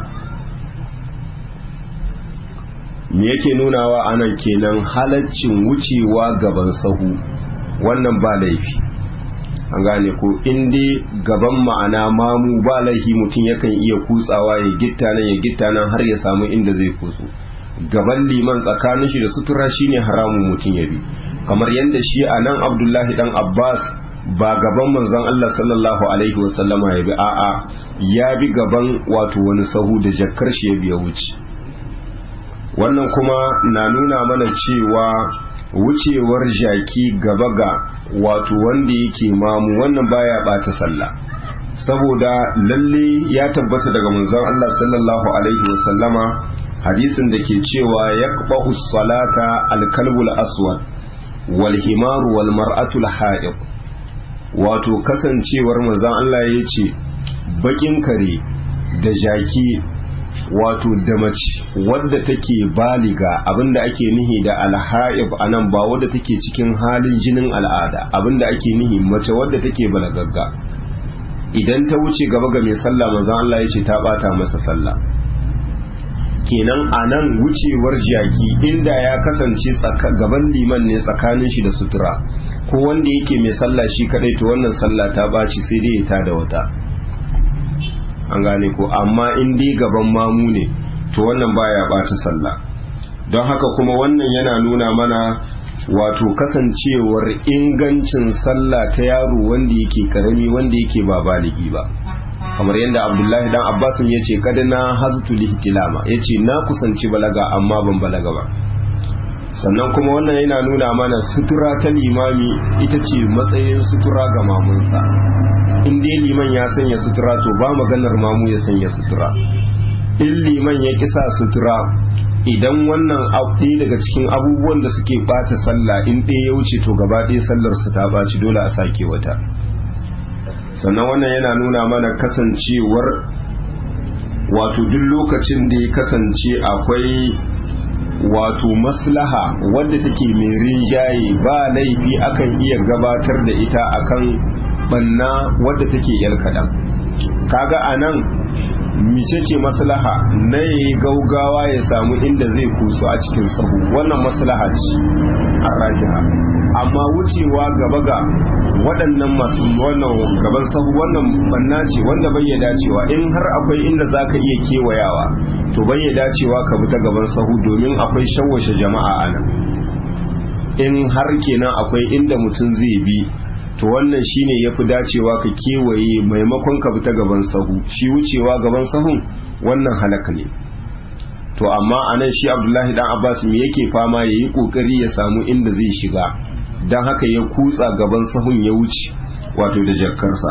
me yake nunawa anan kenan halaccin wucewa gaban sahu wannan ba laifi an gane ko in dai gaban ma'ana mamu ba laifi mutum yakan iya kutsawa ya gitta nan ya gitta nan har ya samu inda zai kutsu gaban liman tsakanin shi da sutura shine haramun mutum ya bi kamar yadda shi a nan abdullahi dan abbas ba gaban manzon allah sallallahu alaihi wasallama ya bi a'a ya bi gaban wato wani sahu da jakkar shi ya biya wuce wannan kuma na nuna mana cewa wucewar jaki gaba ga wato wanda yake mamu wannan baya bata sallah saboda lalle ya tabbata daga manzon Allah sallallahu alaihi wasallama hadisin da ke cewa yaqba'u salata al-kalbul aswad wal himaru wal mar'atu al wato kasancewar manzon Allah ya ce bakin kare da jaki wato da mace wadda take baliga abinda ake nihi da alha'ib anan ba wadda take cikin halin jinin al'ada abinda ake nihi mace wadda take balagagga idan ta wuce gaba ga mai sallah manzon Allah ya ce ta bata masa sallah kenan anan wucewar jaki inda ya kasance gaban liman ne tsakanin shi da sutura ko wanda yake mai sallah shi kadai to wannan sallah ta baci sai dai ta da wata an gane ko amma in dai gaban mamu ne to wannan baya ɓata sallah don haka kuma wannan yana nuna mana wato kasancewar ingancin sallah ta yaro wanda yake karami wanda yake ba baligi ba kamar yadda abdullahi dan abbasin ya ce kada na haztu lihtilama ya ce na kusanci balaga amma ban balaga ba sannan kuma wannan yana nuna mana sutura ta limami ita ce matsayin sutura ga mamunsa in dai liman ya sanya sutura to ba maganar mamu ya sanya sutura in liman ya kisa sutura idan wannan ɗaya daga cikin abubuwan da suke ɓata sallah in ɗaya ya wuce to gaba ɗaya sallar su ta ɓaci dole a sake wata sannan wannan yana nuna mana kasancewar wato duk lokacin da ya kasance akwai wato maslaha wadda take mai rinjaye ba laifi akan iya gabatar da ita akan banna wadda take yar kaɗan kaga a nan mice ce maslaha na yi gaugawa ya samu inda zai kusu a cikin sahu wannan maslaha ce a rajiha amma wucewa gaba ga waɗannan masu wannan gaban sahu wannan banna ce wanda bai ya dacewa in har akwai inda za ka iya kewayawa to bai ya dacewa ka bi ta gaban sahu domin akwai shawwashe jama'a a nan in har kenan akwai inda mutum zai bi to wannan shine yafi dacewa ka kewaye maimakon ka bi ta gaban sahu shi wucewa gaban sahun wannan halaka ne to amma anan shi Abdullahi dan Abbas me yake fama yayi kokari ya samu inda zai shiga dan haka ya kutsa gaban sahun ya wuce wato da jakkarsa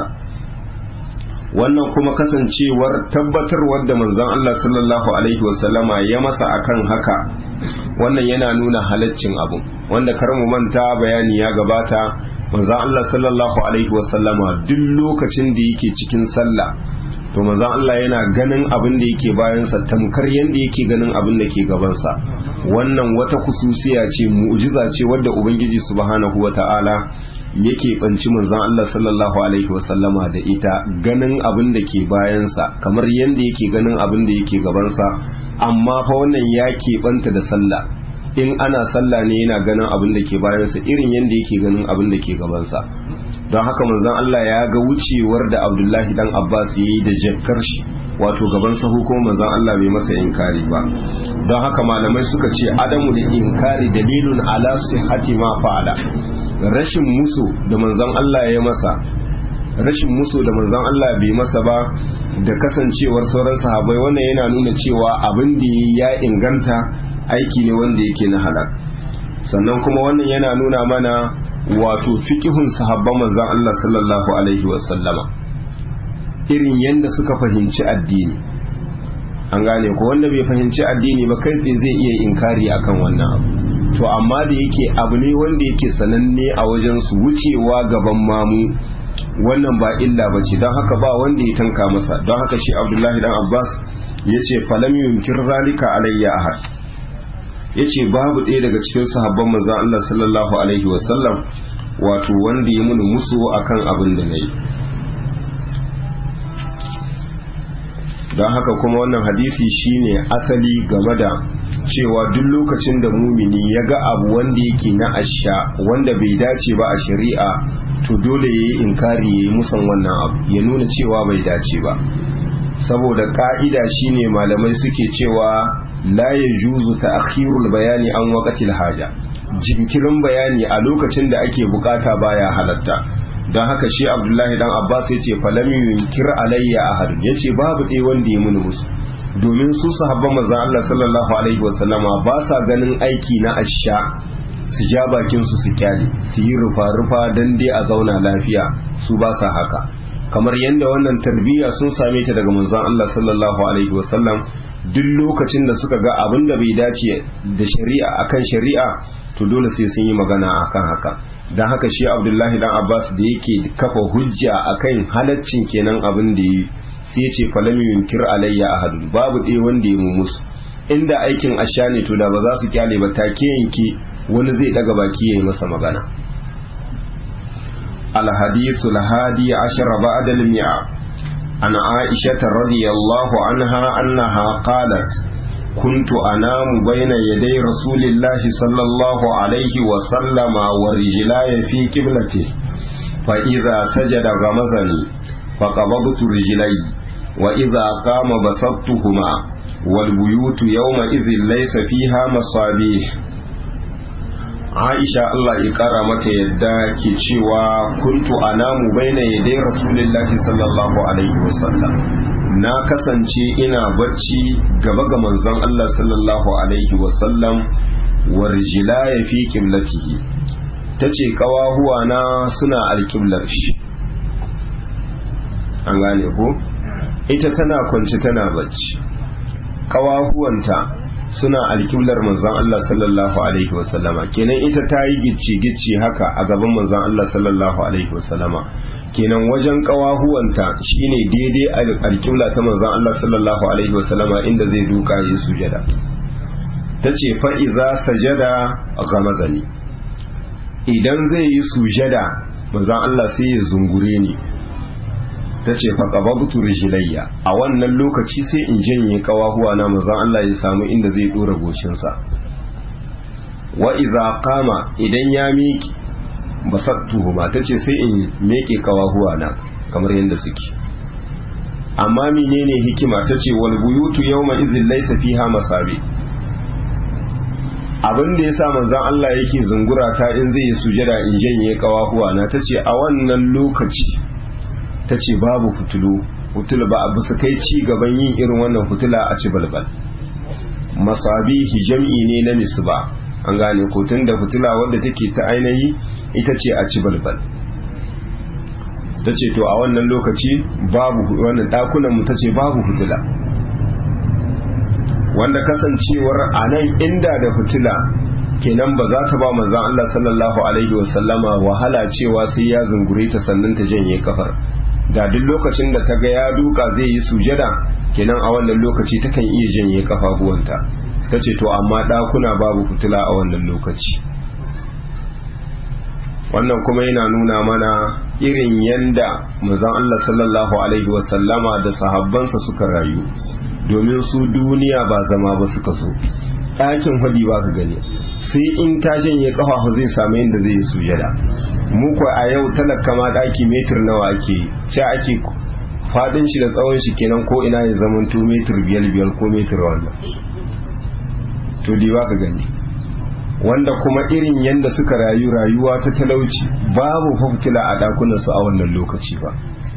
wannan kuma kasancewar tabbatarwar da manzon Allah sallallahu alaihi wasallama ya masa akan haka wannan yana nuna halaccin abu wanda kar mu manta bayani ya gabata manzon Allah sallallahu alaihi wasallama duk lokacin da yake cikin sallah to manzon Allah yana ganin abin da yake bayansa tamkar yadda yake ganin abin da ke gabansa wannan wata kususiya ce mu'jiza ce wadda ubangiji subhanahu wata'ala yake banci manzon Allah sallallahu alaihi wasallama da ita ganin abin da ke bayansa kamar yadda yake ganin abin da yake gabansa amma fa wannan ya keɓanta da sallah in ana sallah ne yana ganin abin da ke bayansa irin yadda yake ganin abin da ke gabansa don haka manzon Allah ya ga wucewar da Abdullahi dan Abbas ya yi da jakkar shi wato gaban sahu ko manzon Allah bai masa inkari ba don haka malamai suka ce adamu da inkari dalilun ala sihhati ma fa'ala rashin musu da manzon Allah ya masa rashin musu da manzon Allah bai masa ba da kasancewar sauran sahabbai wannan yana nuna cewa abin da ya inganta aiki ne wanda yake na halak sannan kuma wannan yana nuna mana wato fiqihun sahabban manzon Allah sallallahu alaihi wasallama irin yadda suka fahimci addini an gane ko wanda bai fahimci addini ba kai tsaye zai iya inkari akan wannan abu to amma da yake abu ne wanda yake sananne a wajen su wucewa gaban mamu wannan ba illa ba ce don haka ba wanda ya tanka masa don haka shi abdullahi dan abbas ya ce falam yunkir zalika alayya ahad ya ce babu ɗaya daga cikin sahabban manzan allah sallallahu alaihi wasallam wato wanda ya muni musu akan abin da na yi don haka kuma wannan hadisi shine asali game da cewa duk lokacin da mumini ya ga abu wanda yake na asha wanda bai dace ba a shari'a to dole ya yi inkari ya yi musan wannan abu ya nuna cewa bai dace ba saboda ka'ida shine malamai suke cewa la ya juzu ta akhirul bayani an waqatil haja jinkirin bayani a lokacin da ake bukata baya halatta don haka shi abdullahi dan abbas ya ce falam yunkir alayya ahad ya ce babu ɗaya wanda ya muni musu domin su sahabban manzon Allah sallallahu alaihi wasallama ba sa ganin aiki na asha su ja bakin su su kyale su yi rufa rufa dan dai a zauna lafiya su ba sa haka kamar yadda wannan tarbiyya sun same ta daga manzon Allah sallallahu alaihi wasallam duk lokacin da suka ga abin da bai dace da shari'a akan shari'a to dole sai sun yi magana akan haka don haka shi abdullahi dan abbas da yake kafa hujja akan halaccin kenan abin da yi sai ce falam yunkir alayya ahadun babu ɗaya wanda ya musu inda aikin asha ne to da ba za su kyale ba take yanke wani zai daga baki ya yi masa magana الحديث الهادي عشر بعد المئة عن عائشة رضي الله عنها أنها قالت كنت أنام بين يدي رسول الله صلى الله عليه وسلم ورجلاي في قبلته فإذا سجد غمزني فقبضت رجلي wa idza qama basattuhuma wal buyutu yawma idhin laysa fiha masabih Aisha Allah ya kara mata yadda ke cewa kuntu anamu baina yadai Rasulullahi sallallahu alaihi wasallam na kasance ina bacci gaba ga manzon Allah sallallahu alaihi wasallam warjila ya fi kiblatihi ta ce kawahuwa na suna alkiblar shi an gane ko ita tana kwanci tana bacci kawahuwanta suna alkiblar manzon Allah sallallahu alaihi wasallama kenan ita ta yi gicci gicci haka a gaban manzon Allah sallallahu alaihi wasallama kenan wajen kawahuwanta shine daidai alkibla ta manzon Allah sallallahu alaihi wasallama inda zai duka yi sujada ta ce fa'iza sajada a gamazani idan zai yi sujada manzon Allah sai ya zungure ni ta ce faƙababtu rijilayya a wannan lokaci sai in janye kawahuwa na manzon Allah ya samu inda zai ɗora goshinsa wa iza kama idan ya miƙe basattuhuma ta ce sai in meke kawahuwa na kamar yadda suke amma menene hikima ta ce wal buyutu yawma izin laysa fiha masabi abin da yasa manzon Allah yake zungura ta in zai yi sujada in janye kawahuwa na ta ce a wannan lokaci ta ce babu fitulu fitulu ba abu su kai ci gaban yin irin wannan fitula a ci balbal masabihi jam'i ne na misba an gane ko tun da fitila wadda take ta ainihi ita ce a ci balbal ta ce to a wannan lokaci babu wannan dakunan ta ce babu fitila wanda kasancewar a nan inda da fitila kenan ba za ta ba manzan Allah sallallahu alaihi wasallama wahala cewa sai ya zungure ta sannan ta janye kafar da duk lokacin da ta ga ya duka zai yi sujada kenan a wannan lokaci takan iya janye kafafuwanta ta ce to amma ɗakuna babu fitila a wannan lokaci wannan kuma yana nuna mana irin yanda manzon Allah sallallahu alaihi wasallama da sahabbansa suka rayu domin su duniya ba zama ba suka so ɗakin hadi ba ka gani sai in ta janye kafafu zai samu inda zai yi sujada mu ko a yau talaka ma ɗaki metir nawa ake sai ake faɗin shi da tsawon shi kenan ko ina ya zama to metir biyar biyar ko metir wannan to dai ba ka gani wanda kuma irin yadda suka rayu rayuwa ta talauci babu fitila a ɗakunansu a wannan lokaci ba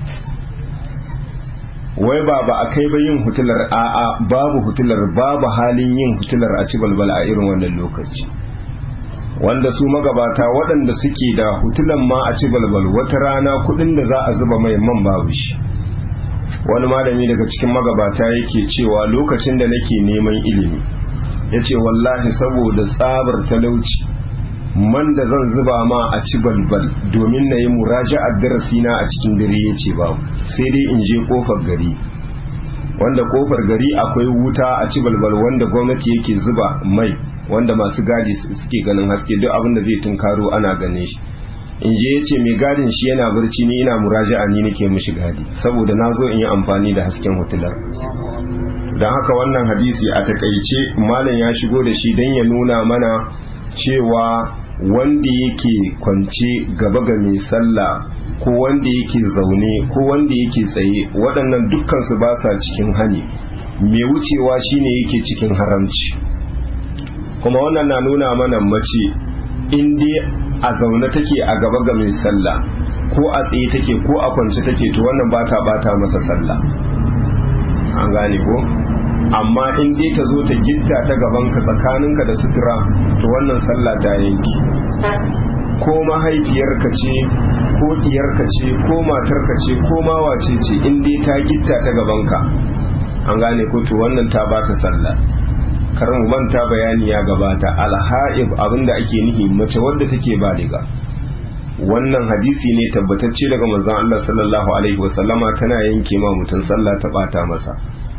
wai ba ba a kai ba yin hutilar a'a babu hutilar babu halin yin hutilar a ci balbal a irin wannan lokaci wanda su magabata waɗanda suke da hutulan ma a ci balbal wata rana kuɗin da za a zuba mai man babu shi wani malami daga cikin magabata yake cewa lokacin da nake neman ilimi ya ce wallahi saboda tsabar talauci man da zan zuba ma a ci balbal domin na yi muraja'ar darasina a cikin dare ya ce babu sai dai in je kofar gari wanda kofar gari akwai wuta a ci balbal wanda gwamnati yake zuba mai wanda masu gadi suke ganin haske duk abin da zai tunkaro ana gane shi in je ya ce mai gadin shi yana barci ni ina muraja'a ni nake mishi gadi saboda na zo in yi amfani da hasken hutular don haka wannan hadisi a takaice malam ya shigo da shi don ya nuna mana cewa wanda yake kwance gaba ga mai sallah ko wanda yake zaune ko wanda yake tsaye waɗannan dukkansu ba sa cikin hani mai wucewa shine yake cikin haramci kuma wannan na nuna mana mace in dai a zaune take a gaba ga mai sallah ko a tsaye take ko a kwance take to wannan ba ta bata masa sallah an gane ko amma in dai ta zo ta gitta ta gabanka tsakaninka da sutura to wannan sallah ta yanki ko mahaifiyarka ce ko diyarka ce ko matarka ce ko mawace ce in dai ta gitta ta gabanka an gane ko to wannan ta bata sallah kar mu manta bayani ya gabata alha'ib abinda ake nihi mace wadda take baliga wannan hadisi ne tabbatacce daga manzon Allah sallallahu alaihi wasallama tana yanke ma mutum sallah ta bata masa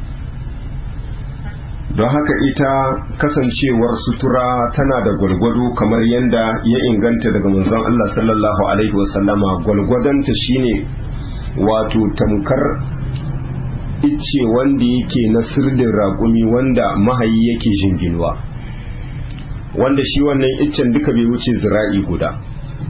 don haka ita kasancewar sutura tana da gwalgwado kamar yadda ya inganta daga manzon Allah sallallahu alaihi wasallama gwalgwadonta shine wato tamkar icce wanda yake na sirdin raƙumi wanda mahayi yake jinginuwa wanda shi wannan iccen duka bai wuce zira'i guda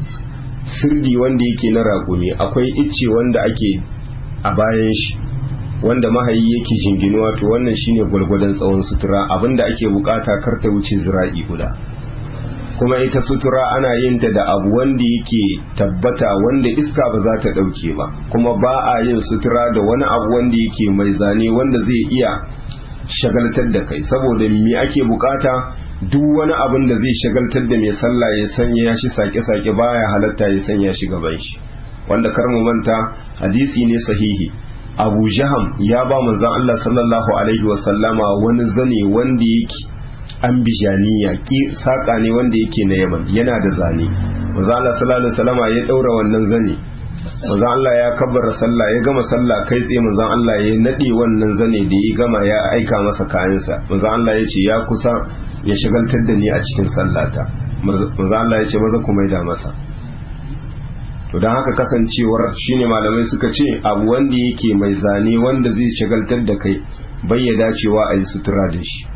sirdi wanda yake na raƙumi akwai icce wanda ake a bayan shi wanda mahayi yake jinginuwa to wannan shine gwalgwadon tsawon sutura abinda ake bukata kar ta wuce zira'i guda kuma ita sutura ana yin ta da abu wanda yake tabbata wanda iska ba za ta dauke ba kuma ba a yin sutura da wani abu wanda yake mai zane wanda zai iya shagaltar da kai saboda me ake bukata duk wani abin da zai shagaltar da mai sallah ya sanya shi sake-sake baya halatta ya sanya shi gaban shi wanda kar mu manta hadisi ne sahihi abu jaham ya ba manzon Allah sallallahu alaihi wasallama wani zane wanda yake ambijaniya ki saka ne wanda yake na yaman yana da zane manzon Allah sallallahu alaihi wasallama ya daura wannan zane manzon Allah ya kabbara sallah ya gama sallah kai tsaye manzon Allah ya nade wannan zane da ya gama ya aika masa kayansa manzon Allah ya ce ya kusa ya shigaltar da ni a cikin sallata manzon Allah ya ce maza ku maida masa to don haka kasancewar shine malamai suka ce abu wanda yake mai zane wanda zai shagaltar da kai bai ya dacewa a yi sutura da shi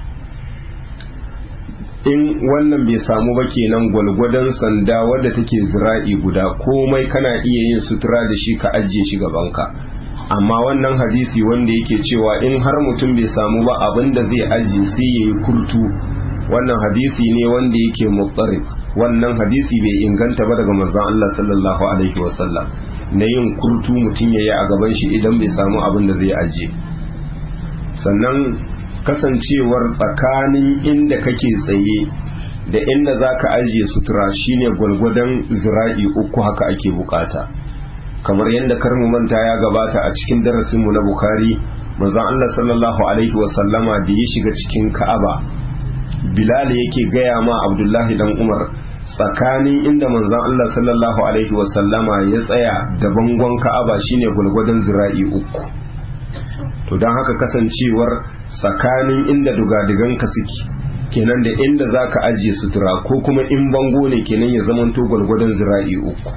in wannan bai samu ba kenan gwalgwadon sanda wadda take zira'i guda komai kana iya yin sutura da shi ka ajiye shi gabanka amma wannan hadisi wanda yake cewa in har mutum bai samu ba abin da zai ajiye sai ya yi kurtu wannan hadisi ne wanda yake mutsari wannan hadisi bai inganta ba daga manzon Allah sallallahu alaihi wasallam na yin kurtu mutum ya yi a gaban shi idan bai samu abin da zai ajiye sannan kasancewar tsakanin inda kake tsaye da inda za ka ajiye sutura shine gwalgwadon zira'i uku haka ake bukata kamar yadda karmu manta ya gabata a cikin darasinmu na bukari manzon Allah sallallahu alaihi wasallama da ya shiga cikin ka'aba bilal yake gaya ma abdullahi dan umar tsakanin inda manzon Allah sallallahu alaihi wasallama ya tsaya da bangon ka'aba shine gwalgwadon zira'i uku to don haka kasancewar tsakanin inda dugadiganka suke kenan da inda za ka ajiye sutura ko kuma in bango ne kenan ya zamanto gwalgwadon zira'i uku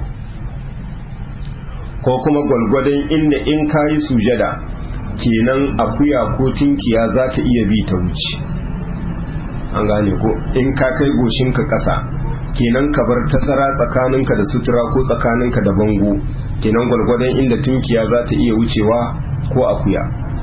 ko kuma gwalgwadon inda in ka yi sujada kenan akuya ko tinkiya za ta iya bi ta wuce an gane ko in ka kai goshinka ƙasa kenan ka bar tazara tsakaninka da sutura ko tsakaninka da bango kenan gwalgwadon inda tunkiya za ta iya wucewa ko akuya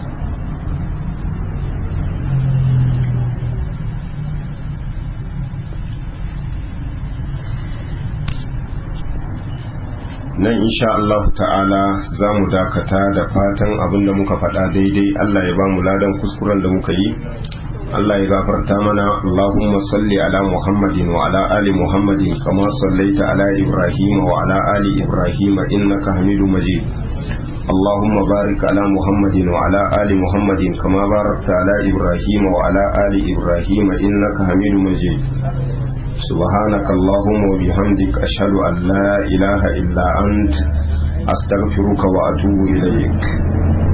nan insha Allah ta'ala za mu dakata da fatan abin da muka faɗa daidai Allah ya ba mu ladan kuskuren da muka yi Allah ya gafarta mana Allahumma salli ala Muhammadin wa ala ali Muhammadin kama sallaita ala Ibrahim wa ala ali Ibrahim innaka Hamidu Majid Allahumma barik ala Muhammadin wa ala ali Muhammadin kama barakta ala Ibrahim wa ala ali Ibrahim innaka Hamidu Majid سبحانك اللهم وبحمدك أشهد أن لا إله إلا أنت أستغفرك وأتوب إليك